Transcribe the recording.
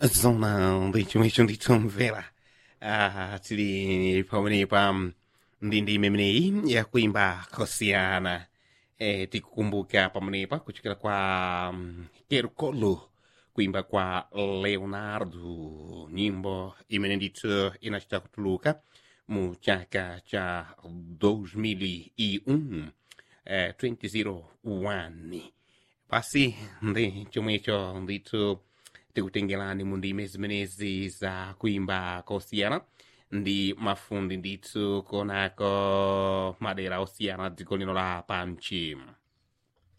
zona ndichomwecho nditomvera ah, tili pamenepa ndi ndime imeneyi yakuimba kosiyana eh, tikukumbuka pamenepa kuchokera kwa um, kerkolo kuimba kwa leonardo nyimbo imene ndithu inachita kutuluka mu chaka cha 2001 eh, 2001 pasi ndi chomwecho ndithu tikutengerani mu ndime zimenezi za kuimba kosiyana ndi mafundi ndithu konako madera osiyana dziko lino la panchi